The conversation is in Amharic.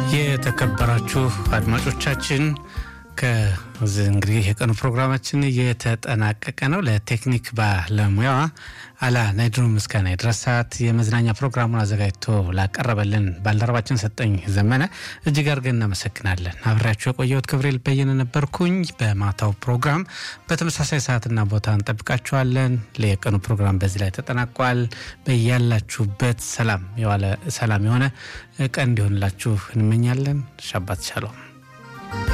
የተከበራችሁ አድማጮቻችን ከዚህ እንግዲህ የቀኑ ፕሮግራማችን እየተጠናቀቀ ነው። ለቴክኒክ ባለሙያዋ አላ ናይድሩ ምስጋና ይድረሳት። የመዝናኛ ፕሮግራሙን አዘጋጅቶ ላቀረበልን ባልደረባችን ሰጠኝ ዘመነ እጅግ አድርገን እናመሰግናለን። አብሬያችሁ የቆየሁት ክብሬል በየነ ነበርኩኝ። በማታው ፕሮግራም በተመሳሳይ ሰዓትና ቦታ እንጠብቃችኋለን። የቀኑ ፕሮግራም በዚህ ላይ ተጠናቋል። በያላችሁበት ሰላም የዋለ ሰላም የሆነ ቀን እንዲሆንላችሁ እንመኛለን። ሻባት ሻሎም